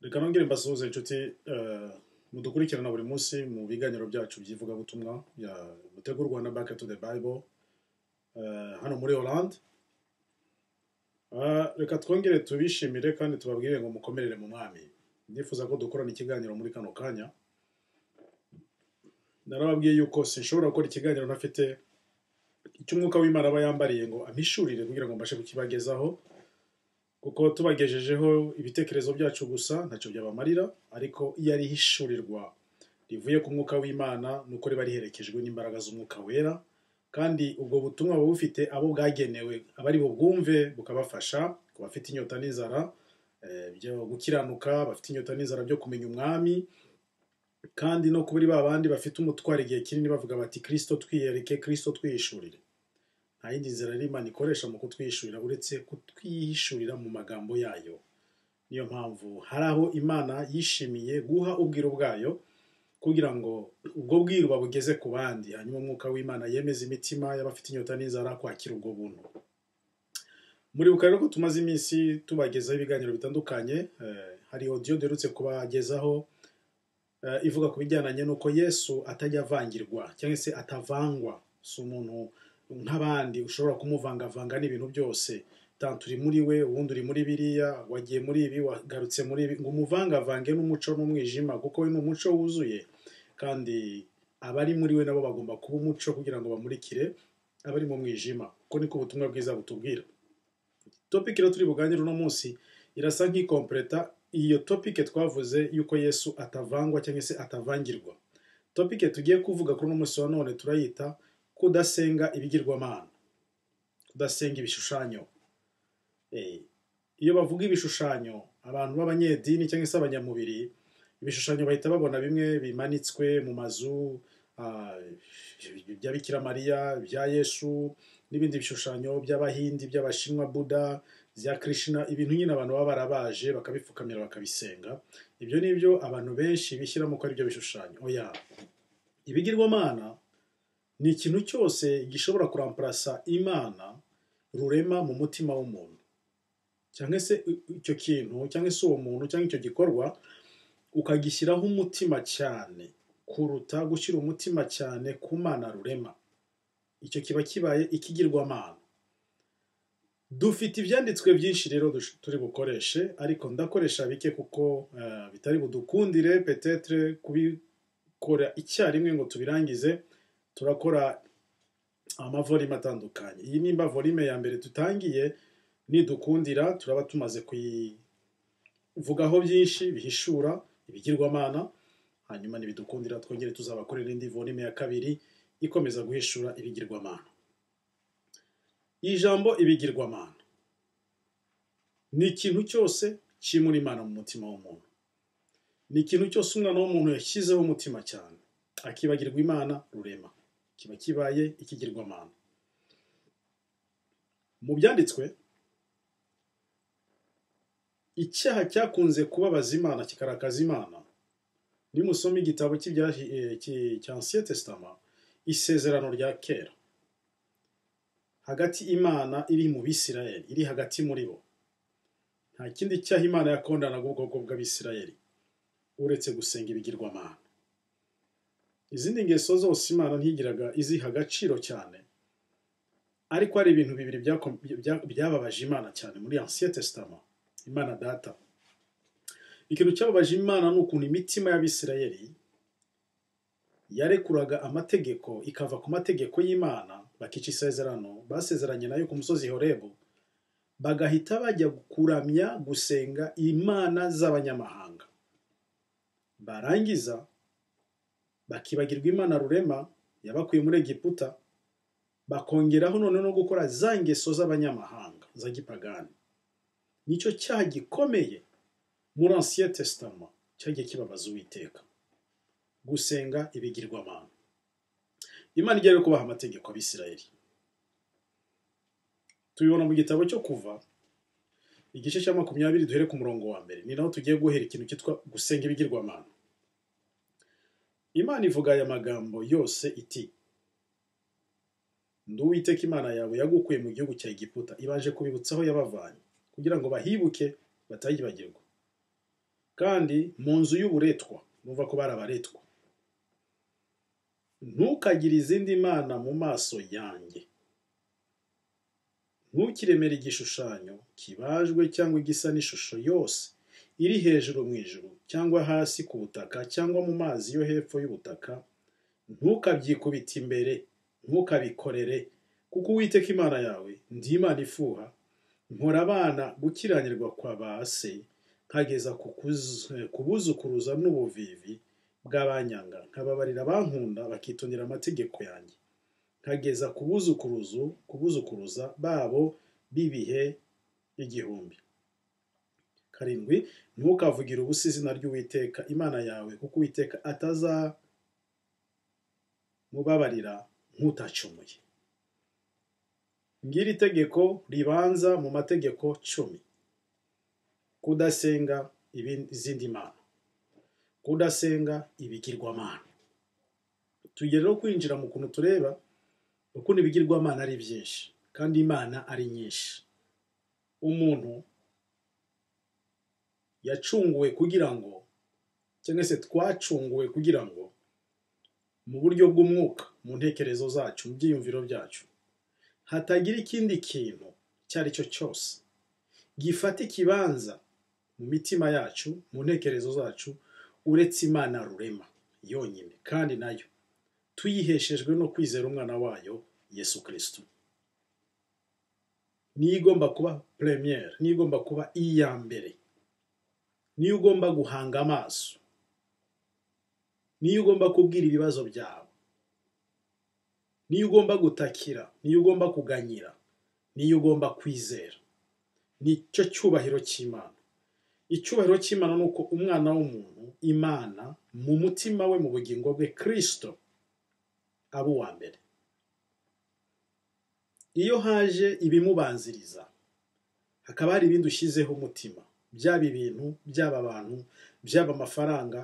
reka nongere mbasuhuze inshuti mudukurikirana buri munsi mu biganiro byacu by'ivugabutumwa butegurwa na back to the bible eh, hano muri Hollande Ah, reka twongere tubishimire kandi tubabwire ngo mukomerere mu mwami ndifuza ko dukorana ikiganiro muri kano kanya narababwiye yuko sinshobora gukora ikiganiro ntafite icyo umwuka w'imana aba yambariye ngo ampishurire kugira ngo mbashe kukibagezaho kuko tubagejejeho ibitekerezo byacu gusa ntacyo byabamarira ariko iyo ari ihishurirwa rivuye ku mwuka w'imana ni uko riba riherekejwe n'imbaraga z'umwuka wera kandi ubwo butumwa buba bufite abo bwagenewe abari bubwumve bukabafasha ku bafite inyota n'inzara eh, byo gukiranuka bafite inyota n'inzara byo kumenya umwami kandi no kuri ba bandi bafite umutwaro igihe kinini bavuga bati kirisito twiyereke kirisito twihishurire nta yindi nzira rero imana ikoresha mu kutwihishurira uretse kutwihishurira mu magambo yayo niyo mpamvu hari aho imana yishimiye guha ubwiro bwayo kugira ngo ubwo bwiru babugeze ku bandi hanyuma umwuka w'imana yemeza imitima y'abafite inyota n'inzara kwakira ubwo buntu muribuka rero ko tumaze iminsi tubagezaho ibiganiro bitandukanye eh, hari odiyo duherutse kubagezaho eh, ivuga ku bijyanye n'uko yesu atajya avangirwa cyangwa se atavangwa si umuntu nk'abandi ushobora kumuvangavanga n'ibintu byose tantu uri muri we ubundi uri muri biriya wagiye muri ibi wagarutse muri ibi ngo umuvangavange n'umuco n'umwijima kuko we ni umuco wuzuye kandi abari muri we nabo bagomba kuba umuco kugira ngo bamurikire abari mu mwijima kuko niko ubutumwa bwiza butubwira topiki rero turi buganire uno munsi irasa nk'ikompereta iyo topike twavuze yuko yesu atavangwa cyangwa se atavangirwa topike tugiye kuvuga kuri uno munsi wa none turayita kudasenga ibigirwamana kudasenga ibishushanyo Eh, iyo bavuga ibishushanyo abantu b'abanyedini cyangwa se abanyamubiri ibishushanyo bahita babona bimwe bimanitswe mu mazu ah, bya bikira mariya bya yesu n'ibindi bishushanyo by'abahindi by'abashinwa buda bya krishna ibintu nyine abantu baba barabaje bakabipfukamira bakabisenga ibyo ni byo abantu benshi bishyiramo ko ari byo bishushanyo oya ibigirwamana ni ikintu cyose gishobora kuramparasa imana rurema mu mutima w'umuntu cyangwa se icyo kintu cyangwa se uwo muntu cyangwa icyo gikorwa ukagishyiraho umutima cyane kuruta gushyira umutima cyane ku mana rurema icyo kiba kibaye ikigirwamana dufite ibyanditswe byinshi rero dush- turi bukoreshe ariko ndakoresha bike kuko eh, bitari budukundire petetre kubikora icyarimwe ngo tubirangize turakora amavorime atandukanye iyi nimba volume ya mbere tutangiye nidukundira turaba tumaze kuyivugaho byinshi bihishura ibigirwamana hanyuma nibidukundira twongere tuzabakorera indi volume ya kabiri ikomeza guhishura ibigirwamana ijambo ibigirwamana ni ikintu cyose kimura imana mu mutima w'umuntu ni ikintu cyose umwana w'umuntu yashyizeho umutima cyane akibagirwa imana rurema kiba kibaye ikigirwamana mu byanditswe icyaha cyakunze kubabaza imana kikarakaza imana nimusoma igitabo cy'ibyahi- eh, ki- cya ansiye tesitama isezerano rya kera hagati imana iri mu bisirayeli iri hagati muri bo nta kindi cyaha imana yakondanaga ubwoko bw'abisirayeli uretse gusenga ibigirwamana izindi ngeso zose imana ntigiraga iziha agaciro cyane ariko hari ibintu bibiri byako- bya- byababaje imana cyane muri ansiye tesitama imana data ikintu cyababaje imana ni ukuntu imitima y'abisirayeli yarekuraga amategeko ikava ku mategeko y'imana bakica isezerano basezeranye nayo ku musozi horebu bagahita bajya kuramya gusenga imana z'abanyamahanga barangiza bakibagirwa imana rurema yabakuye muri egiputa bakongeraho none no gukora za ngeso z'abanyamahanga za gipagani nicyo cyaha gikomeye muri ansiye tesitama cyagiye kibabaza uwiteka gusenga ibigirwamana imana ijyayo kubaha amategeko abisirayeli tubibona mu gitabo cyo kuva igice cya makumyabiri duhere ku murongo wa mbere ni naho tugiye guhera ikintu cyitwa gusenga ibigirwamana imana ivuga aya magambo yose iti ndi uwiteka imana yawe yagukuye mu gihugu cya egiputa ibanje kubibutsa aho yabavanye kugira ngo bahibuke batayibagirwa kandi mu nzu y'uburetwa nuva ko bari abaretwa ntukagire izindi mana mu maso yanjye ntukiremere igishushanyo kibajwe cyangwa igisa n'ishusho yose iri hejuru mu ijuru cyangwa hasi ku butaka cyangwa mu mazi yo hepfo y'ubutaka ntukabyikubite imbere ntukabikorere kuko uwiteka imana yawe ndi imana ifuha nkora abana gukiranirwa kwa ba se nkageza ku kuzu- ku buzukuruza n'ubuvivi bw'abanyanga nkababarira abankunda bakitondera amategeko yanjye nkageza ku buzukuruzu ku buzukuruza babo b'ibihe igihumbi karindwi ntukavugire ubusa izina ry'uwiteka imana yawe kuko uwiteka atazamubabarira nk'utacumuye ngiri itegeko ribanza mu mategeko cumi kudasenga ibindi- izindi mana kudasenga ibigirwamana tugere no kwinjira mu kuntu tureba ukuntu ibigirwamana ari byinshi kandi imana ari nyinshi umuntu yacunguwe kugira ngo cyangwa se twacunguwe kugira ngo mu buryo bw'umwuka mu ntekerezo zacu mu byiyumviro byacu hatagira ikindi kintu icyo ari cyo cyose gifata ikibanza mu mitima yacu mu ntekerezo zacu uretse imana rurema yonyine kandi nayo tuyiheshejwe no kwizera umwana wayo yesu kirisito niyo igomba kuba premiere niyo igomba kuba iya mbere niyo ugomba guhanga amaso niyo ugomba kubwira ibibazo byawe niyo ugomba gutakira niyo ugomba kuganyira niyo ugomba kwizera nicyo cyubahiro cy'imana icyubahiro cy'imana ni uko umwana w'umuntu imana mu mutima we mu bugingo bwe kirisito aba uwa mbere iyo haje ibimubanziriza hakaba hari ibindi ushyizeho umutima byaba ibintu byaba abantu byaba amafaranga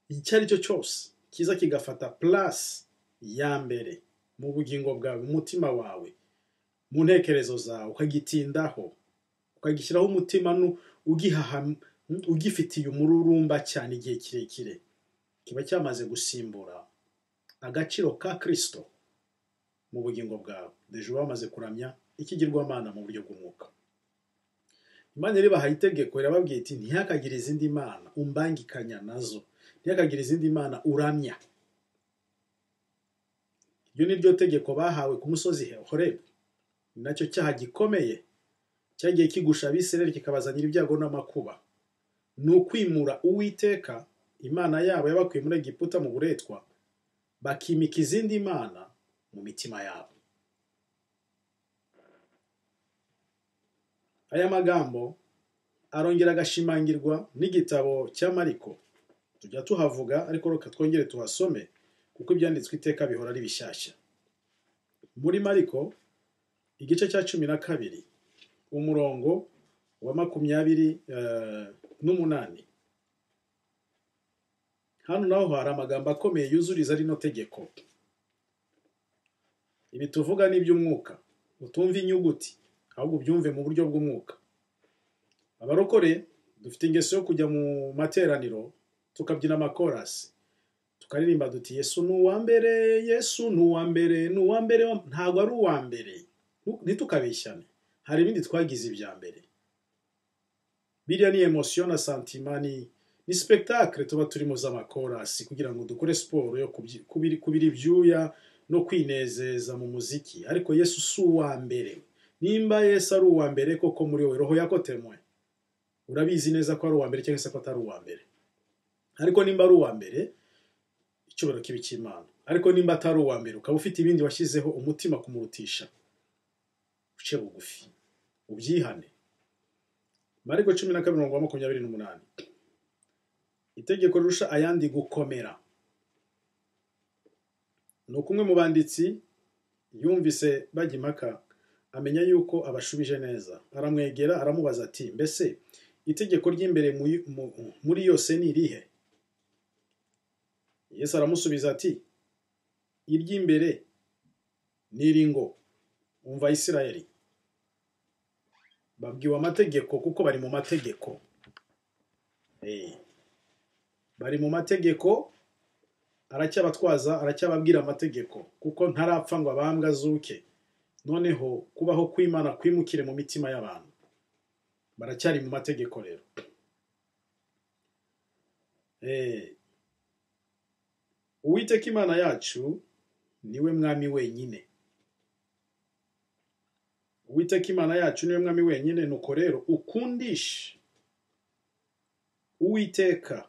icyo ari cyo cyose kiza kigafata purasi ya mbere mu bugingo bwawe mu mutima wawe mu ntekerezo zawe ukagitindaho ukagishyiraho umutima nu- ugihaha ugifitiye umururumba cyane igihe kirekire kiba cyamaze gusimbura agaciro ka kirisito mu bugingo bwawe hejuru bamaze kuramya ikigirwamana mu buryo bw'umwuka imana rero ibahaye itegeko irababwira iti ntihakagire izindi mana umbangikanya nazo ntihakagire izindi mana uramya iryo ni ryo tegeko bahawe ku musozi horebu ni nacyo cyaha gikomeye cyagiye kigusha abisirayeli kikabazanira ibyago n'amakuba ni ukwimura uwiteka imana yabo yabakuye muri egiputa mu buretwa bakimika izindi mana mu mitima yabo aya magambo arongera agashimangirwa n'igitabo cya mariko tujya tuhavuga ariko reka twongere tuhasome kuko ibyanditswe iteka bihora ari bishyashya muri mariko igice cya cumi na kabiri umurongo wa makumyabiri eh, n'umunani hano naho hari amagambo akomeye yuzuriza rino tegeko ibi tuvuga ni iby'umwuka utumva inyuguti ahubwo ubyumve mu buryo bw'umwuka abarokore dufite ingeso yo kujya mu materaniro tukabyina amakorasi tukaririmba duti yesu ni uwa mbere yesu ni uwa mbere ni uwa mbere wa-" ntabwo ari uwa mbere Nu- ntitukabeshyane hari ibindi twagize ibya mbere biriya ni emosiyo na santima ni ni sipetakire tuba turimo z'amakorasi kugira ngo dukore siporo yo kubyi- kubiri- kubira ibyuya no kwinezeza mu muziki ariko yesu si uwa mbere nimba yesu ari uwa mbere koko muri wowe roho yakotemwe urabizi neza ko ari uwa mbere cyangwa se ko atari uwa mbere ariko nimba ari uwa mbere icyubahiro kibi cy'imana ariko nimba atari uwa mbere ukaba ufite ibindi washyizeho umutima kumurutisha uce bugufi ubyihane mariko cumi na kabiri umurongo wa makumyabiri n'umunani itegeko rirusha ayandi gukomera ni uko umwe mu banditsi yumvise bajya impaka amenya yuko abashubije neza aramwegera aramubaza ati mbese itegeko ry'imbere mu- mu- muri yose ni irihe yesu aramusubiza ati iry'imbere ni iri ngo umva isirayeli babwiwe amategeko kuko bari mu mategeko Eh. bari mu mategeko aracyabatwaza aracyababwira amategeko kuko ntarapfa ngo abambwe azuke noneho kubaho kw'imana kwimukire mu mitima y'abantu baracyari mu mategeko rero Eh. uwiteka imana yacu niwe mwami wenyine uwiteka imana yacu niwe mwami wenyine nuko rero ukundishe uwiteka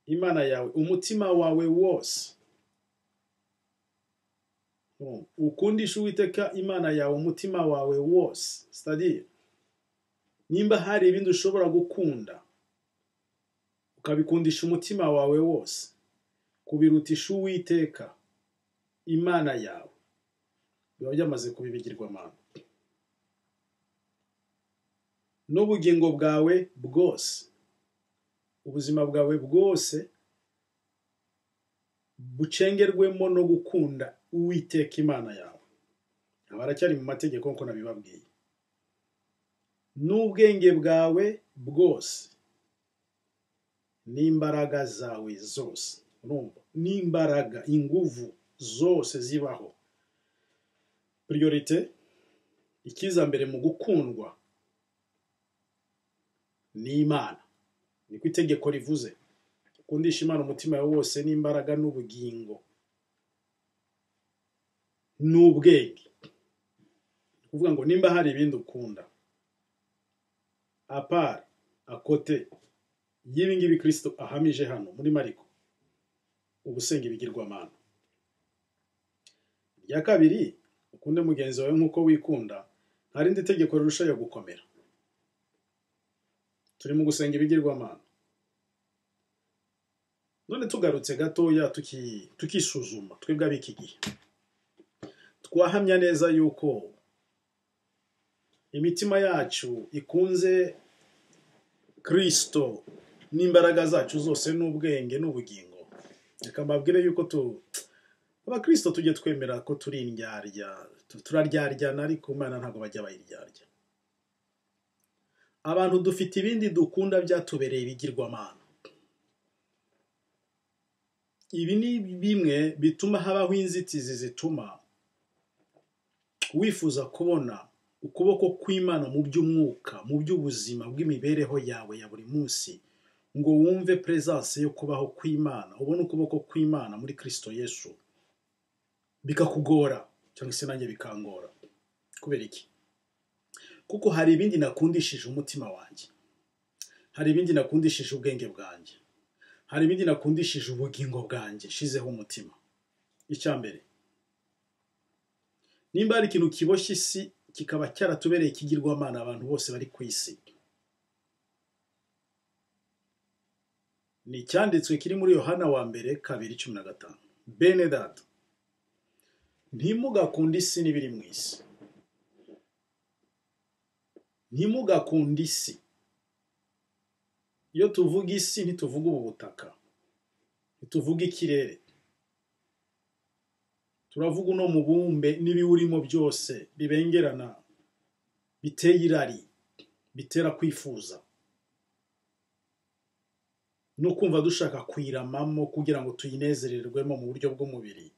imana yawe umutima wawe wose Mm. ukundishe uwiteka imana yawe umutima wawe wose sitadire nimba hari ibindi ushobora gukunda ukabikundisha umutima wawe wose kubirutisha uwiteka imana yawe biba byamaze kuba ibigirwamana n'ubugingo bwawe bwose ubuzima bwawe bwose bucengerwemo no gukunda uwiteka imana yawe aba aracyari mu mategeko nk'uko nabibabwiye n'ubwenge bwawe bwose n'imbaraga zawe zose urumva n'imbaraga inguvu zose zibaho priorite ikiza mbere mu gukundwa ni imana niko itegeko rivuze ukundisha imana umutima wawe wose n'imbaraga n'ubugingo n'ubwenge ni ukuvuga ngo nimba hari ibindi ukunda apari akote y'ibi ngibi kirisito ahamije hano muri mariko ubusenga ibigirwamana irya kabiri ukunde mugenzi wawe nk'uko wikunda nta rindi tegeko rirushayo gukomera turi mu gusenga ibigirwamana none tugarutse gatoya tuki- tukisuzuma twebwe ab'iki gihe twahamya neza yuko imitima yacu ikunze kirisito n'imbaraga zacu zose n'ubwenge n'ubugingo reka mbabwire yuko tu abakirisito tujye twemera ko turi indyarya tu- turaryaryana ariko imana ntabwo bajya bayiryarya abantu dufite ibindi dukunda byatubereye ibigirwamana ibi ni bimwe bituma habaho inzitizi zituma wifuza kubona ukuboko kw'imana mu by'umwuka mu by'ubuzima bw'imibereho yawe ya buri munsi ngo wumve peresanse yo kubaho kw'imana ubone ukuboko kw'imana muri kirisito yesu bikakugora cyangwa se nanjye bikangora kubera iki kuko hari ibindi nakundishije umutima wanjye hari ibindi nakundishije ubwenge bwanjye hari ibindi nakundishije ubugingo bwanjye shizeho umutima icya mbere nimba hari ikintu kiboshye isi kikaba cyaratubereye ikigirwamana abantu bose bari ku isi ni icyanditswe kiri muri yohana wa mbere kabiri cumi na gatanu bene data ntimugakunde isi n'ibiri mu isi ntimugakunde isi iyo tuvuga isi ntituvuga ubu butaka ntituvuga ikirere turavuga uno mubumbe n'ibiwurimo byose bibengerana biteye irari bitera kwifuza no kumva dushaka kuyiramamo kugira ngo tuyinezererwemo mu buryo bw'umubiri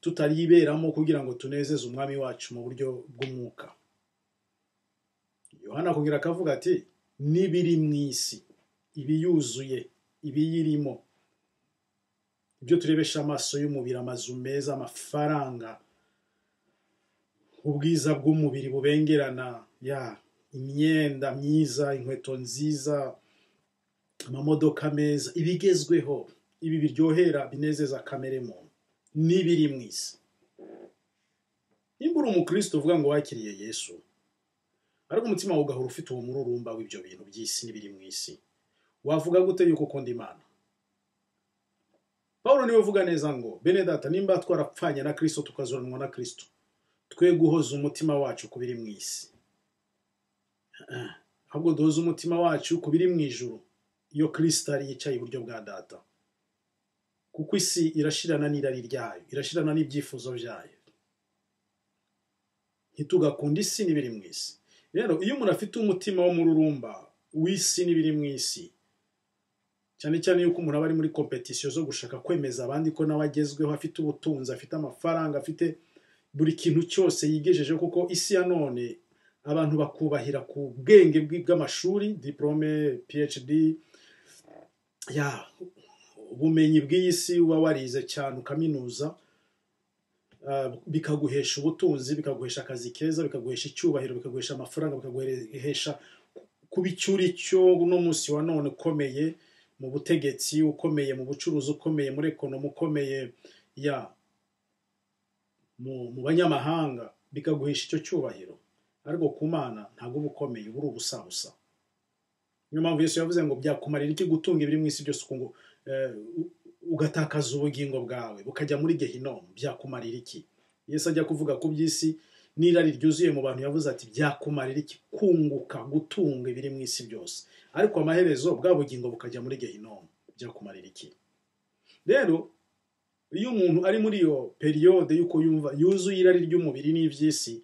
tutayiberamo kugira ngo tunezeze umwami wacu mu buryo bw'umwuka yohana akongera akavuga ati n'ibiri mu isi ibiyuzuye ibiyirimo ibyo turebesha amaso y'umubiri amazu meza amafaranga ubwiza bw'umubiri bubengerana ya imyenda myiza inkweto nziza amamodoka meza ibigezweho ibi biryohera binezeza kamere muntu n'ibiri mu isi nimba uri umukristo uvuga ngo wakiriye yesu ariko umutima wawe ugahora ufite uwo mururumba w'ibyo bintu by'isi n'ibiri mu isi wavuga gute yuko ukunda imana pawulo niwe uvuga neza ngo bene data nimba twarapfanye na kirisito tukazuranwa na kirisito twe guhoza umutima wacu ku biri mu isi Ah, ahubwo duhoze umutima wacu ku biri mu ijuru iyo kirisito ari yicaye iburyo bwa data kuko isi irashirana n'irari ryayo irashirana n'ibyifuzo byayo ntitugakunde isi n'ibiri mu isi rero iyo umuntu afite umutima w'umururumba w'isi n'ibiri mu isi cyane cyane yuko umuntu aba ari muri kompetisiyo zo gushaka kwemeza abandi ko nawe agezweho afite ubutunzi afite amafaranga afite buri kintu cyose yigejeje kuko isi ya none abantu bakubahira ku bwenge bwi- bw'amashuri diporome phd ya ubumenyi bw'iyi si uba warize cyane ukaminuza ah, bikaguhesha ubutunzi bikaguhesha akazi keza bikaguhesha icyubahiro bikaguhesha amafaranga bikaguhesha kuba icyo uri cyo uno munsi wa none ukomeye mu butegetsi ukomeye mu bucuruzi ukomeye muri ekonomi ukomeye ya mu, mu banyamahanga bikaguhesha icyo cyubahiro ariko ku mana ntabwo uba ukomeye uba uri ubusabusa niyo mpamvu yesu yavuze ngo byakumarira iki gutunga ibiri mu isi byose ukungu eh, u- ugatakaza ubugingo bwawe bukajya muri gehinomu byakumarira iki yesu ajya kuvuga ku by'isi n'irari ryuzuye mu bantu yavuze ati byakumarira iki kunguka gutunga ibiri mu isi byose ariko amaherezo bwa bugingo bukajya muri gehinomu byakumarira iki rero iyo umuntu ari muri iyo periyode y'uko yumva yuzuye irari ry'umubiri n'iby'isi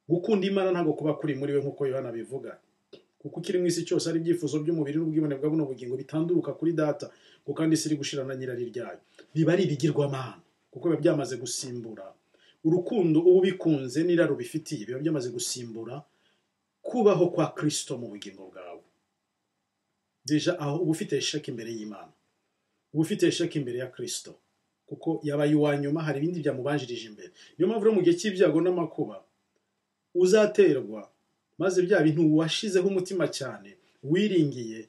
gukunda imana ntabwo kuba kuri muri we nk'uko yohana abivuga kuko ikiri mu isi cyose ari ibyifuzo by'umubiri n'ubwibone bwa buno bugingo bitanduruka kuri data ngo kandi isi iri gushira na nyirari ryayo biba ari ibigirwamana kuko biba byamaze gusimbura urukundo uba ubikunze n'irari ubifitiye biba byamaze gusimbura kubaho kwa kirisito mu bugingo bwawe deja aho uba ufite sheke imbere y'imana uba ufite sheke imbere ya kirisito kuko yabaye uwa nyuma hari ibindi byamubanjirije imbere niyo mpamvu rero mu gihe cy'ibyago n'amakuba uzaterwa maze bya bintu washyizeho umutima cyane wiringiye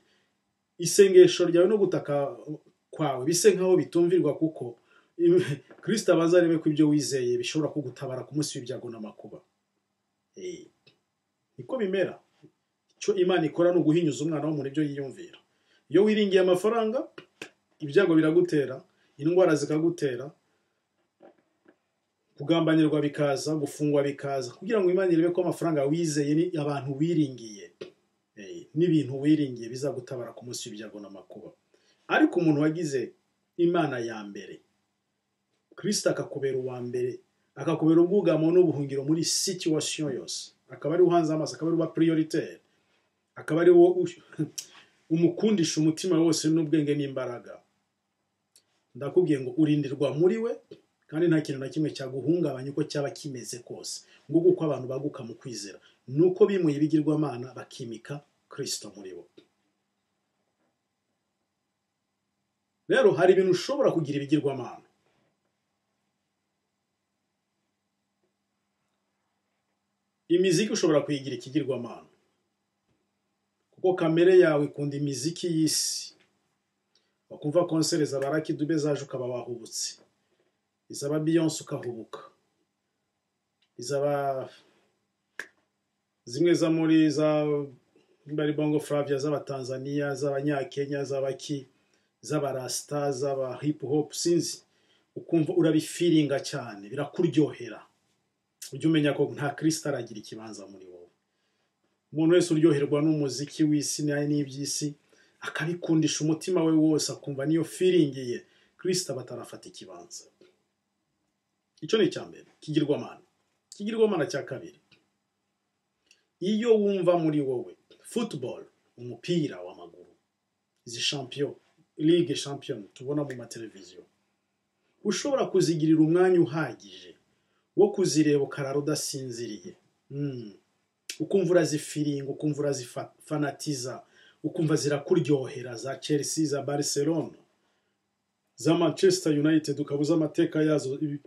isengesho ryawe no gutaka kwawe bise nk'aho bitumvirwa kuko kirisita abanza arebe ko ibyo wizeye bishobora kugutabara ku munsi w'ibyago n'amakuba Eh, niko bimera icyo imana ikora ni uguhinyuza umwana w'umuntu ibyo yiyumvira iyo wiringiye amafaranga ibyago biragutera indwara zikagutera kugambanirirwa bikaza gufungwa bikaza kugira ngo imana irebe ko amafaranga wizeye ni abantu wiringiye eh, n'ibintu wiringiye bizagutabara ku munsi w'ibyago n'amakuba ariko umuntu wagize imana ya mbere kirisita akakubera uwa mbere akakubera ubwugamo n'ubuhungiro muri situation yose akaba ari uhanze amaso akaba ari uba prioritaire akaba ari wo umukundisha umutima wose n'ubwenge n'imbaraga ndakubwiye ngo urindirwa muri we kandi nta kintu na kimwe cyaguhungabanya uko cyaba kimeze kose nguko uko abantu baguka mu kwizera ni uko bimuye ibigirwamana bakimika kirisito muri bo rero hari ibintu ushobora kugira ibigirwamana imiziki ushobora kuyigira ikigirwamana kuko kamere yawe ikunda imiziki y'isi wakumva konsere za barakidube zaje ukaba wahubutse izaba biyonse ukahubuka izaba zimwe za muri za nimba ari bongo flavia z'abatanzania z'abanyakenya z'abaki z'abarasta z'aba hip hop sinzi ukumva urabifiringa cyane birakuryohera ujye umenya ko nta kirisita aragira ikibanza muri wowe umuntu wese uryoherwa n'umuziki w'isi nayo n'iby'isi akabikundisha umutima we wose akumva niyo firingiye kirisita batarafata ikibanza icyo ni icya mbere kigirwamana kigirwamana cya kabiri iyo wumva muri wowe football umupira w'amaguru izi champion ligue champion tubona mu mateleviziyo ushobora kuzigirira umwanya uhagije wo kuzireba ukarara udasinziriye Mm. ukumva urazifiringa ukumva urazifanatiza ukumva zirakuryohera za chelsea za barcelona za manchester united ukabuza amateka yazo ibi-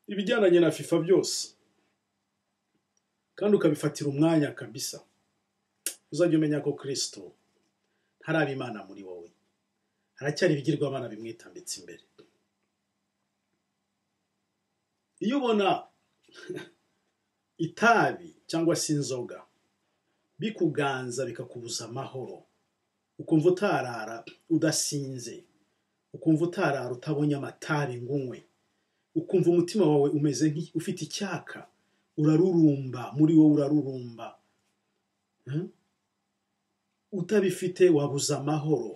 ibijyanye na fifa byose kandi ukabifatira umwanya kabisa uzajya umenya ko kirisito hari abimana muri wowe haracyari ibigirwamana bimwitambitse imbere iyo ubona itabi cyangwa se inzoga bikuganza bikakubuza amahoro ukumva utarara udasinze ukumva utarara utabonye amatabi ngunywe ukumva umutima wawe umeze nk'i- ufite icyaka urarurumba muri wowe urarurumba Hmm? utabifite wabuze amahoro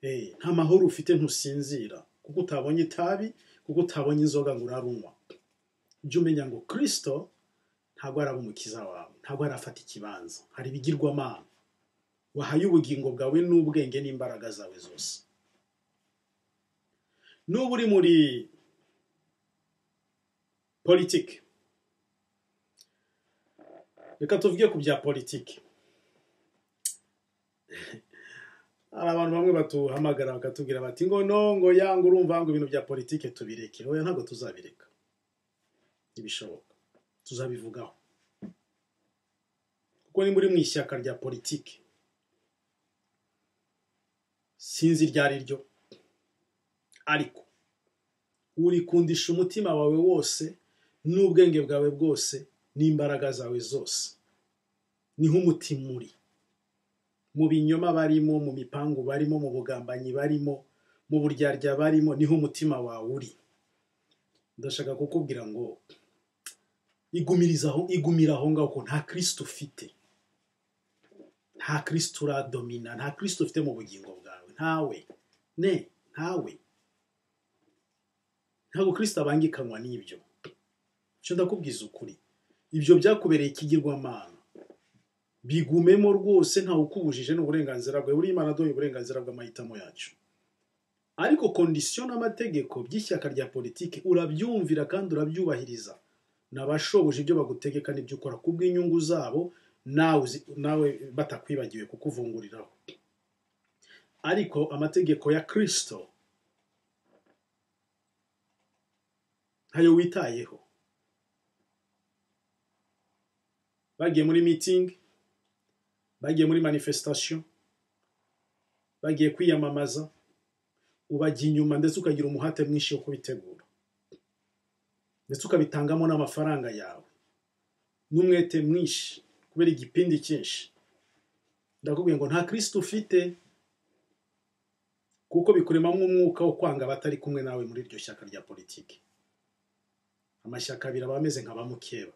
Eh, nta mahoro ufite ntusinzira kuko utabonye itabi kuko utabonye inzoga ngo urarunywa jya umenya ngo kirisito ntabwo ari ab'umukiza wawe ntabwo harafata ikibanza hari ibigirwamana wahaye ubugingo bwawe n'ubwenge n'imbaraga zawe zose n'uba uri muri politiki reka tuvuge ku bya politiki hari abantu bamwe batuhamagara bakatubwira bati ngo no ngo yanga urumva ngo ibintu bya politiki tubireke oya ntabwo tuzabireka ntibishoboka tuzabivugaho kuko ni muri mu ishyaka rya politiki sinzi iryo ari ryo ariko urikundisha umutima wawe wose n'ubwenge bwawe bwose n'imbaraga zawe zose niho umutima uri mu binyoma barimo mu mipangu barimo mu bugambanyi barimo mu buryarya barimo niho umutima wawe uri ndashaka kukubwira ngo igumiriza aho igumira aho ngaho ko nta kirisito ufite nta kirisito uradomina nta kirisito ufite mu bugingo bwawe ntawe ne ntawe ntabwo kirisito abangikanwa n'ibyo icyo ndakubwiza ukuri ibyo byakubereye ikigirwamana bigumemo rwose ntawe ukubujije n'uburenganzira bwawe buriya imana aduha uburenganzira bw'amahitamo yacu ariko kondisiyo n'amategeko by'ishyaka rya politiki urabyumvira kandi urabyubahiriza n'abashoboje ibyo bagutegeka n'ibyo ukora kubw'inyungu zabo nawe nawe batakwibagiwe kukuvunguriraho ariko amategeko ya kirisito ntayo witayeho bagiye muri mitingi bagiye muri manifestation bagiye kwiyamamaza ubajya inyuma ndetse ukagira umuhate mwinshi wo kubitegura ndetse ukabitangamo n'amafaranga yawe n'umwete mwinshi kubera igipindi cyinshi ndakubwiye ngo nta kirisito ufite kuko bikuremamo umwuka wo kwanga abatari kumwe nawe muri iryo shyaka rya politiki amashyaka abiri aba ameze nka bamukeba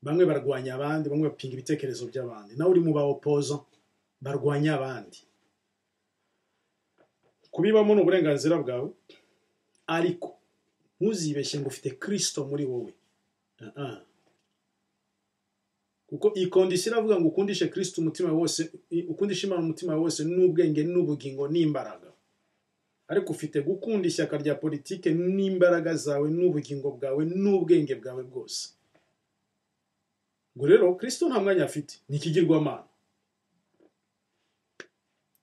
bamwe barwanya abandi bamwe bapinga ibitekerezo by'abandi nawe uri mu ba opoza barwanya abandi kubibamo ni uburenganzira bwawe ariko ntuzibeshye ngo ufite kirisito muri wowe kuko iyi kondisiyo iravuga ngo ukundishe kirisito umutima wose ukundishe imana umutima wose n'ubwenge n'ubugingo n'imbaraga ariko ufite gukunda ishyaka rya politiki n'imbaraga zawe n'ubugingo bwawe n'ubwenge bwawe bwose ngo rero kirisito nta mwanya afite ni ikigirwamana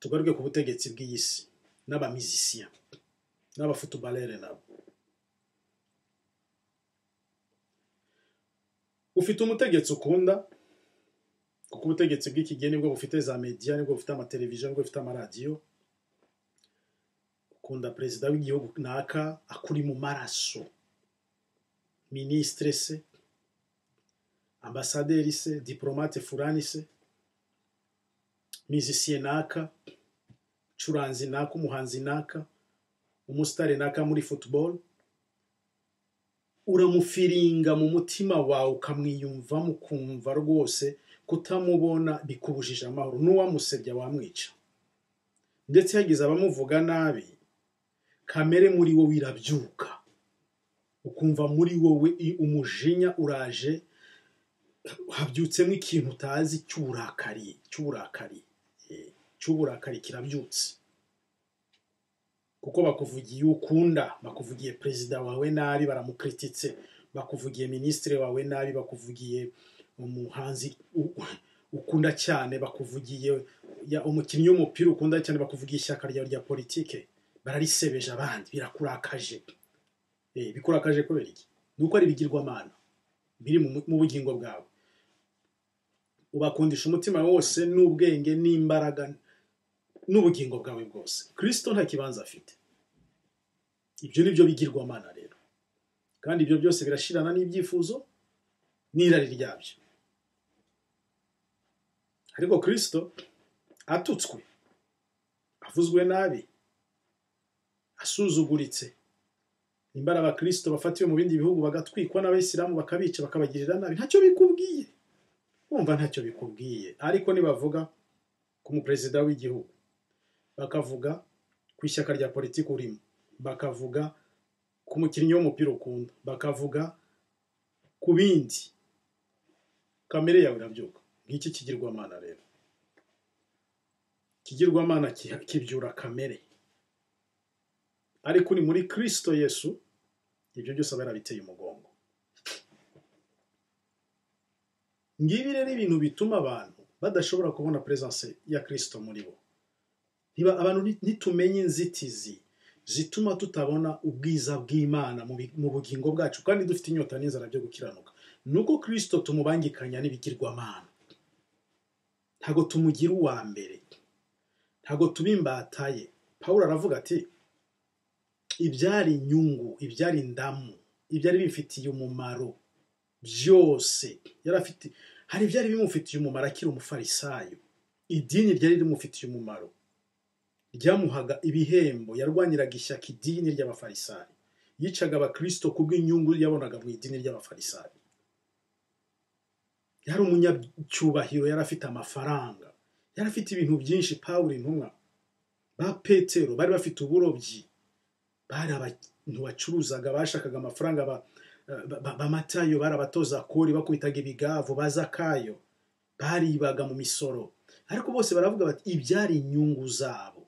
tugaruke ku butegetsi bw'iyi si n'abamizisiya n'abafutubarere nabo ufite umutegetsi ukunda kuko ubutegetsi bw'ikigeni nibwo bufite za mediya nibwo bufite amateleviziyo nibwo bufite amaradiyo ukunda perezida w'igihugu naka akuri mu maraso minisitire se ambasaderi se diporomate furani se mizisiye naka curanzi naka umuhanzi naka umusitari naka muri futuboro uramufiringa mu mutima wawe ukamwiyumvamo ukumva rwose kutamubona bikubujije amahoro n'uwamusebya wamwica ndetse yagize abamuvuga nabi kamere muri wowe irabyuka ukumva muri wowe umujinya uraje habyutsemo ikintu utazi cy'uburakari cy'uburakari cy'uburakari kirabyutse kuko bakuvugiye ukunda bakuvugiye perezida wawe nabi baramukrititse bakuvugiye minisitiri wawe nabi bakuvugiye umuhanzi ukunda cyane bakuvugiye umukinnyi w'umupira ukunda cyane bakuvugiye ishyaka ryawe rya politike bararisebeje abandi birakurakaje bikurakaje kubera iki ni uko ari ibigirwamana biri mu bugingo bwawe ubakundisha umutima wose n'ubwenge n'imbaraga n'ubugingo bwawe bwose kirisito nta kibanza afite ibyo ni byo bigirwamana rero kandi ibyo byose birashirana n'ibyifuzo n'irari ryabyo ariko kirisito atutswe avuzwe nabi asuzuguritse nimbara abakirisito bafatiwe mu bindi bihugu bagatwikwa n'abayisilamu bakabica bakabagirira nabi ntacyo bikubwiye wumva ntacyo bikubwiye ariko nibavuga ku muperezida w'igihugu bakavuga ku ishyaka rya politiki urimo bakavuga ku mukinnyi w'umupira ukunda bakavuga ku bindi kamere yawe irabyuka nk'iki kigirwamana rero ikigirwamana ki- kibyura kamere ariko uri muri kirisito yesu ibyo byose aba yarabiteye umugongo ngibi rero ibintu bituma abantu badashobora kubona peresanse ya kirisito muri bo Niba abantu nit- nitumenye inzitizi zituma tutabona ubwiza bw'imana mu bi- mu bugingo bwacu kandi dufite inyota n'inzara byo gukiranuka nuko kirisito tumubangikanya n'ibigirwamana ntabwo tumugira uwa mbere ntabwo tuba imbata ye pawulo aravuga ati ibyari inyungu ibyari ndamu ibyari bimfitiye umumaro byose yari afite hari ibyari bimufitiye umumaro akiri umufarisayo idini ryari rimufitiye umumaro ryamuhaga ibihembo yarwaniraga ishyaka idini ry'abafarisayo yicaga abakirisito kubw'inyungu yabonaga mu idini ry'abafarisayo yari umunyacyubahiro yari afite amafaranga yari afite ibintu byinshi pawulo intumwa ba petero bari bafite uburobyi bari abantu bacuruzaga bashakaga amafaranga ba- ba- ba- bamatayo bari abatoza kori bakubitaga ibigavu bazakayo baribaga mu misoro ariko bose baravuga bati ibyari inyungu zabo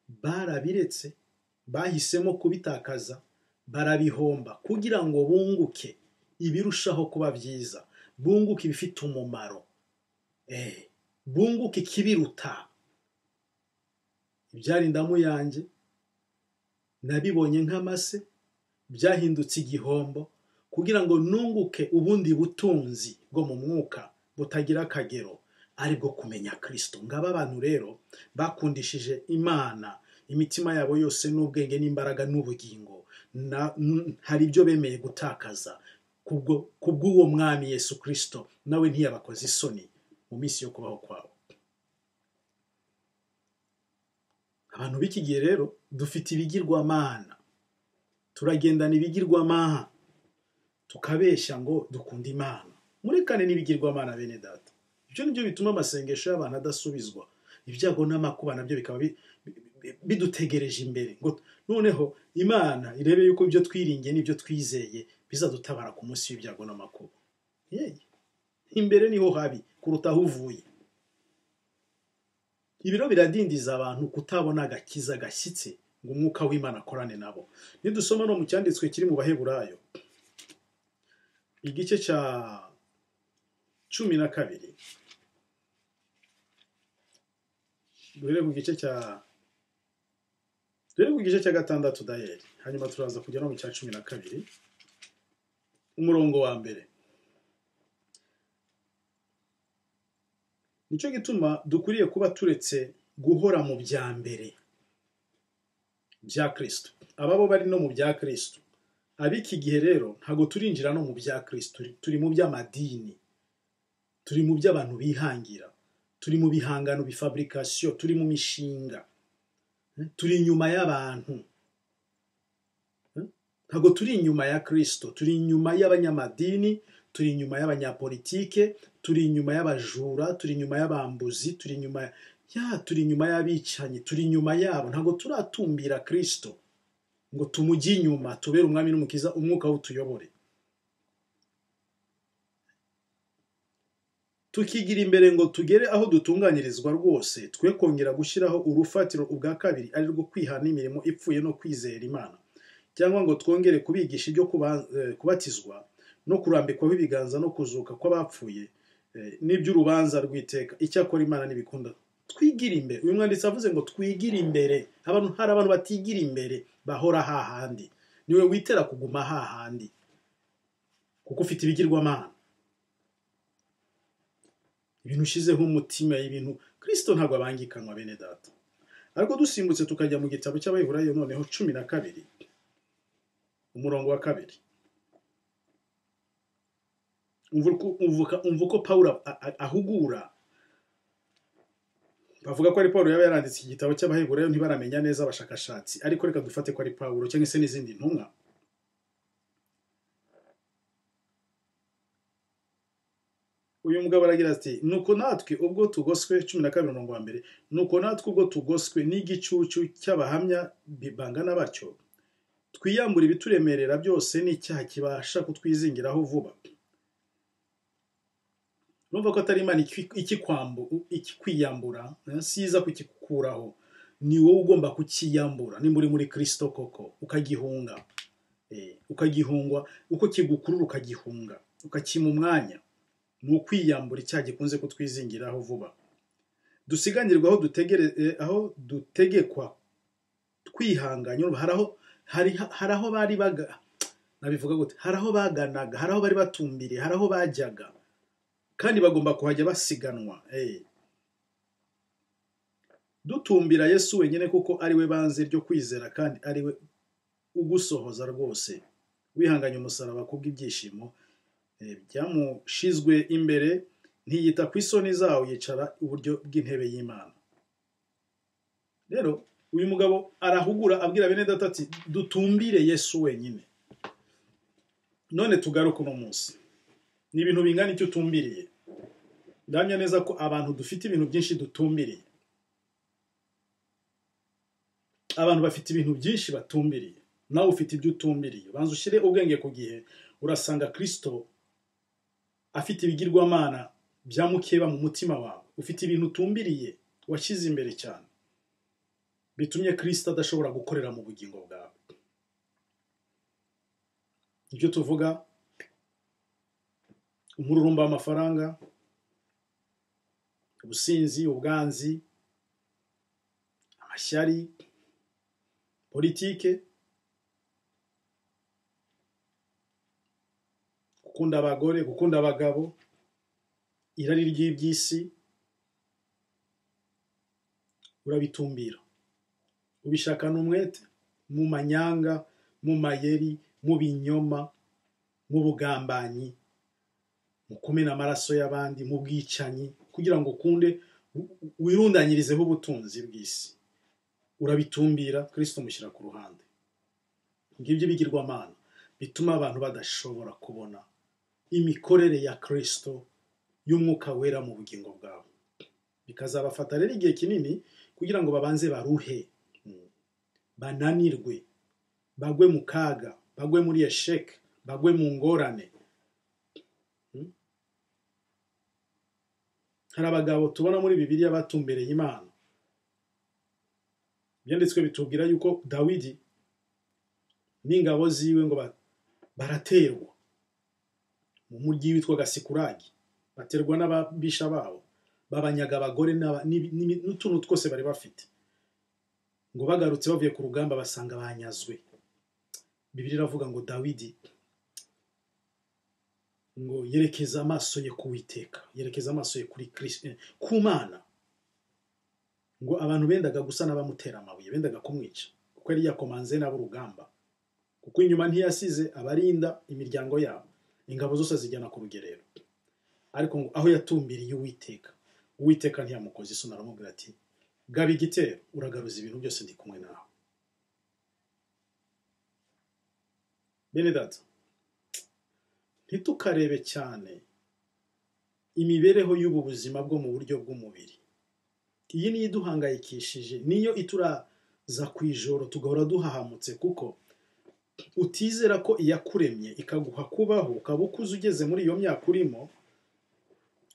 barabiretse bahisemo kubitakaza barabihomba kugira ngo bunguke ibirushaho kuba byiza bunguke ibifite umumaro Eh, bunguke ikibiruta ibyari indamu yanjye nabibonye nk'amase byahindutse igihombo kugira ngo nunguke ubundi butunzi bwo mu mwuka butagira akagero ari bwo kumenya kirisito ngaba abantu rero bakundishije imana imitima yabo yose n'ubwenge n'imbaraga n'ubugingo Na- n- hari ibyo bemeye gutakaza kubwo- kubw'uwo mwami yesu kirisito nawe ntiyabakoze isoni mu minsi yo kubaho kwabo abantu b'iki gihe rero dufite ibigirwamana turagendana ibigirwamana tukabeshya ngo dukunda imana murekane n'ibigirwamana bene data ibyo ni byo bituma amasengesho y'abantu adasubizwa ibyago n'amakuba nabyo bikaba bi- bi- bi- bidutegereje imbere ngo noneho imana irebe yuko ibyo twiringiye n'ibyo twizeye bizadutabara ku munsi w'ibyago n'amakuba Yeye. imbere niho habi kuruta aho uvuye ibiro biradindiza abantu kutabona agakiza gashyitse ngo umwuka w'imana akorane nabo nidusoma no mu cyanditswe kiri mu baheburayo igice cya cumi na kabiri duhere ku gice cya duhere ku gice cya gatandatu dayeri hanyuma turaza kujya no mu cya cumi na kabiri umurongo wa mbere nicyo gituma dukwiriye kuba turetse guhora mu bya mbere bya kirisito ababo bari no mu bya kirisito ab'iki gihe rero ntabwo turinjira no mu bya kirisito turi- turi mu by'amadini turi mu by'abantu bihangira turi mu bihangano bifabrikasiyo turi mu mishinga eh, turi inyuma y'abantu Eh, ntabwo turi inyuma ya kirisito turi inyuma y'abanyamadini turi inyuma y'abanyapolitike turi inyuma y'abajura turi inyuma y'abambuzi turi inyuma ya turi inyuma y'abicanyi turi inyuma yabo ntabwo turatumbira kirisito ngo tumujye inyuma tubere umwami n'umukiza umwuka w'utuyobore tukigira imbere ngo tugere aho dutunganyirizwa rwose twe kongera gushyiraho urufatiro ubwa kabiri ari rwo kwihana imirimo ipfuye no kwizera imana cyangwa ngo twongere kubigisha ibyo kuba- eh, kubatizwa no kurambikwaho ibiganza no kuzuka kw'abapfuye eh, n'iby'urubanza rw'iteka icyakora imana ntibikunda twigire imbere uyu mwanditsi avuze ngo twigire imbere abantu hari abantu batigira imbere bahora hahandi niwe witera kuguma hahandi kuko ufite ibigirwamana ibintu ushyizeho umutima ibintu kirisito ntabwo abangikanwa bene data ariko dusimbutse tukajya mu gitabo cy'abayiburayo noneho cumi na kabiri umurongo wa kabiri umva uko- umvuka- umva uko pawulo a- a- ahugura bavuga ko ari paul yaba yaranditse iki gitabo cy'abaheburayo ntibaramenya neza abashakashatsi ariko reka dufate ko ari paul cyangwa se n'izindi ntumwa uyu mugabo aragira ati nuko natwe ubwo tugoswe cumi na kabiri umurongo wa mbere nuko natwe ubwo tugoswe n'igicucu cy'abahamya bi- bangana batyo twiyambura ibituremerera byose n'icyaha kibasha kutwizingiraho vuba urumva ko atari imana ikwi- ikikwambu- ikikwiyambura eh, siza kukikuraho ni wowe ugomba kukiyambura nimba uri muri kirisito koko ukagihunga Eh, ukagihungwa uko kigukurura ukagihunga ukakima umwanya ni ukwiyambura icyaha gikunze kutwizingiraho vuba dusiganirwa aho dutegere eh, aho dutegekwa twihanganye urumva hari aho hari hari aho bari baga nabivuga gute hari aho baganaga hari aho bari batumbiriye hari aho bajyaga kandi bagomba kuhajya basiganwa eh. dutumbira yesu wenyine kuko ari we banze ryo kwizera kandi ari we ugusohoza rwose wihanganye umusaraba kubw'ibyishimo eh, byamushizwe imbere ntiyita ku isoni zawo yicara iburyo bw'intebe y'imana rero uyu mugabo arahugura abwira bene data ati dutumbire yesu wenyine none tugaruke uno munsi ni ibintu bingana icyo utumbiriye ndamya neza ko abantu dufite ibintu byinshi dutumbiriye abantu bafite ibintu byinshi batumbiriye nawe ufite ibyo utumbiriye banza ushyire ubwenge ku gihe urasanga kirisito afite ibigirwamana bya mukeba mu mutima wawe ufite ibintu utumbiriye washyize imbere cyane bitumye kirisito adashobora gukorera mu bugingo bwawe ibyo tuvuga umururumba w'amafaranga ubusinzi ubwanzi amashyari politike gukunda abagore gukunda abagabo irari ry'iby'isi urabitumbira ubishakana umwete mu manyanga mu mayeri mu binyoma mu bugambanyi mu kumena amaraso y'abandi mu bwicanyi kugira ngo ukunde wi- wirundanyirizeho ubutunzi bw'isi urabitumbira kirisito umushyira ku ruhande ngibyo bigirwamana bituma abantu badashobora kubona imikorere ya kirisito y'umwuka wera mu bugingo bwabo bikazabafata rero igihe kinini kugira ngo babanze baruhe Mm. bananirwe bagwe mu kaga bagwe muri esheke bagwe mu ngorane Mm. hari abagabo tubona muri bibiliya batumbereye imana ibyanditswe bitubwira yuko dawidi n'ingabo ziwe ngo ba- baraterwa mu mujyi witwaga sikuragi baterwa n'ababisha babo babanyaga abagore n'aba- n'ibi- n'ibi- n'utuntu twose bari bafite ngo bagarutse bavuye ku rugamba basanga banyazwe bibiri iravuga ngo dawidi ngo yerekeza amaso ye ku witeka yerekeza amaso ye kuri Kristo- eh, ku mana ngo abantu bendaga gusa n'abamutera amabuye bendaga kumwica kuko yari yakomanze n'ab'urugamba kuko inyuma ntiyasize abarinda imiryango yabo ingabo zose zijyana ku rugerero ariko ngo aho yatumbiriye uwiteka uwiteka ntiyamukoze isoni aramubwira ati gaba igitero uragaruza ibintu byose ndi kumwe nawe bene data ntitukarebe cyane imibereho y'ubu buzima bwo mu buryo bw'umubiri iyi niyo iduhangayikishije niyo ituraza ku ijoro tugahora duhahamutse kuko utizera ko iyakuremye ikaguha kubaho ukaba ukuze ugeze muri iyo myaka urimo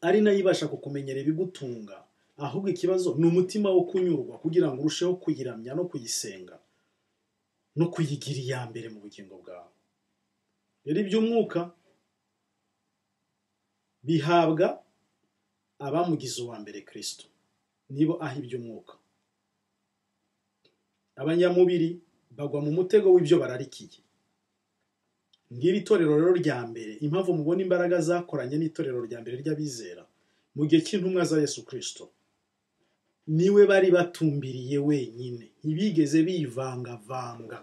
ari nayo ibasha kukumenyera ibigutunga ahubwo ikibazo ni umutima wo kunyurwa kugira ngo urusheho kuyiramya no kuyisenga no kuyigira iya mbere mu bugingo bwawe rero iby'umwuka bihabwa abamugize uwa mbere kirisito nibo aho iby'umwuka abanyamubiri bagwa mu mutego w'ibyo bararikiye ngiri itorero rero rya mbere impamvu mubona imbaraga zakoranye n'itorero rya mbere ry'abizera mu gihe cy'intumwa za yesu kirisito niwe bari batumbiriye wenyine ntibigeze bivangavanga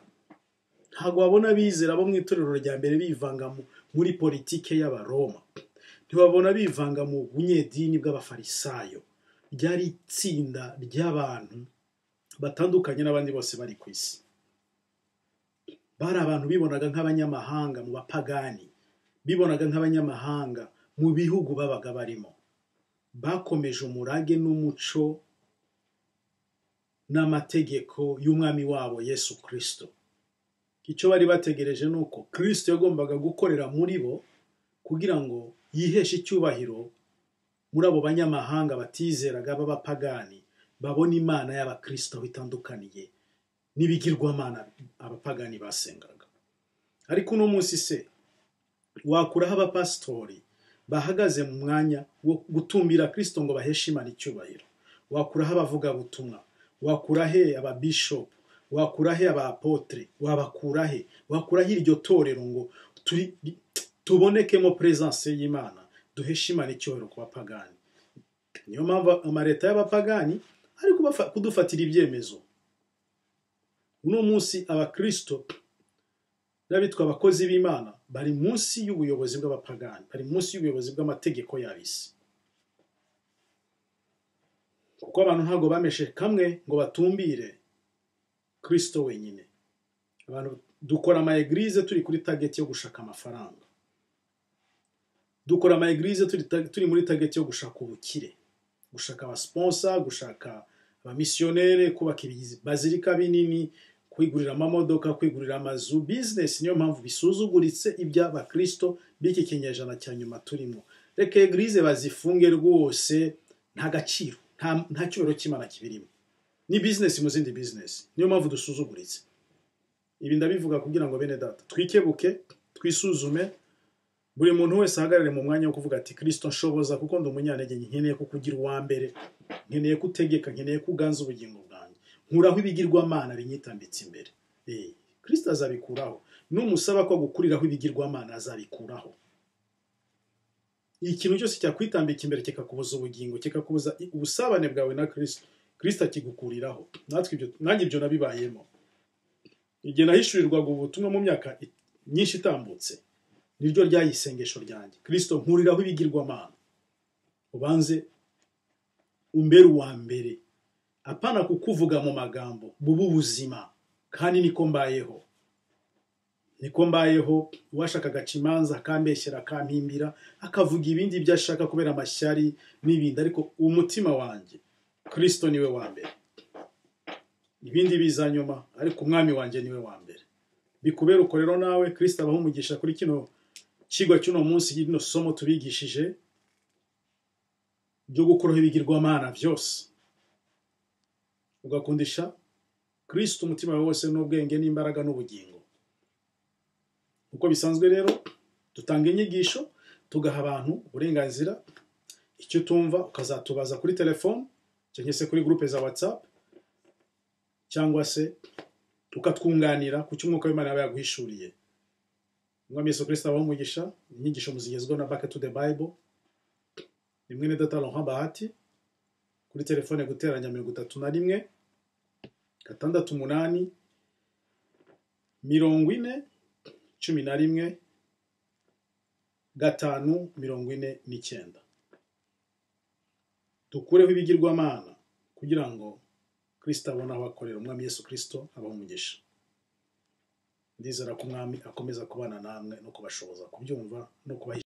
ntabwo babona abizera bo mu itorero rya mbere bivanga mu- muri politike y'abaroma ntibabona bivanga mu bunyedini bw'abafarisayo ryari itsinda ry'abantu batandukanye n'abandi bose bari ku isi bari abantu bibonaga nk'abanyamahanga mu bapagani bibonaga nk'abanyamahanga mu bihugu babaga barimo bakomeje umurage n'umuco n'amategeko y'umwami wabo yesu kirisito icyo bari bategereje ni uko kirisito yagombaga gukorera muri bo kugira ngo yiheshe icyubahiro muri abo banyamahanga batizeraga b'abapagani babona imana y'abakristo aho itandukaniye n'ibigirwamana abapagani basengeraga ariko uno munsi se wakuraho abapasitori bahagaze mu mwanya wo gutumbira kristo ngo baheshe imana icyubahiro wakuraho abavugabutumwa wakurahe ababishopu wakurahe abapotre wabakurahe wakurahe iryo torero ngo turi- tubonekemo presence y'imana duheshe imana icyubahiro ku bapagani niyo mpamvu amaleta y'abapagani ari kubafa- kudufatira ibyemezo uno munsi abakristo n'abitwa abakozi b'imana bari munsi y'ubuyobozi bw'abapagani bari munsi y'ubuyobozi bw'amategeko y'abisi kuko abantu ntabwo bameshe kamwe ngo batumbire kristo wenyine abantu dukora ama eglise turi kuri target yo gushaka amafaranga dukora ama eglise turi, ta- turi muri target yo gushaka ubukire gushaka abasponsa gushaka abamisiyonere kubaka ibibazirika binini kwigurira amamodoka kwigurira amazu bizinesi niyo mpamvu bisuzuguritse iby'abakristo b'iki kinyejana cya nyuma turimo reka egirize bazifunge rwose nta gaciro nta- nta cyubahiro cy'imana kibirimo ni bizinesi mu zindi bizinesi niyo mpamvu dusuzuguritse ibi ndabivuga kugira ngo bene data twikebuke twisuzume buri muntu wese ahagarare mu mwanya wo kuvuga ati kirisito nshoboza kuko ndi umunyantege nke, nkeneye ko kugira uwa mbere nkeneye ko utegeka nkeneye ko uganza ubugingo bwanjye nkuraho ibigirwamana binyitambitse imbere Eh, kirisito azabikuraho n'umusaba ko gukuriraho ibigirwamana azabikuraho ikintu cyose cyakwitambika imbere kikakubuza ubugingo kikakubuza i- ubusabane bwawe na kirisito kirisito akigukuriraho natwe ibyo nanjye ibyo nabibayemo igihe nahishurirwaga ubutumwa mu myaka i- myinshi itambutse niryo ryaye isengesho ryanjye kirisito nkuriraho ibigirwamana ubanze umbere uwa mbere apana kukuvuga mu magambo buba ubuzima kandi niko mbayeho niko mbayeho uwashaka agaca imanza akambeshyera akampimbira akavuga ibindi byo ashaka kubera amashyari n'ibindi ariko umutima wanjye kirisito niwe wa mbere ibindi biza nyuma ariko umwami wanjye niwe wa mbere bikubere uko rero nawe kirisito abaho umugisha kuri kino kigwa cy'uno munsi y'ino somo tubigishije byo gukuraho ibigirwamana byose ugakundisha kirisito umutima wawe wose n'ubwenge n'imbaraga n'ubugingo uko bisanzwe rero dutanga inyigisho tugaha abantu uburenganzira icyo utumva ukazatubaza kuri telefone cyangwa se kuri gurupe za watsapu cyangwa se ukatwunganira ku cyo umwuka w'imana yaba yaguhishuriye umwami yesu kirisito abaho umugisha inyigisho muzigezweho na bake tu de bayibo ni mwene data Laurent bahati kuri telefone guteranya mirongo itatu na rimwe gatandatu umunani mirongo ine cumi na rimwe gatanu mirongo ine n'icyenda dukureho ibigirwamana kugira ngo kirisito abone aho akorera umwami yesu kirisito abaho umugisha ndizera ko umwami akomeza kubana namwe no kubashoboza kubyumva no kubahisha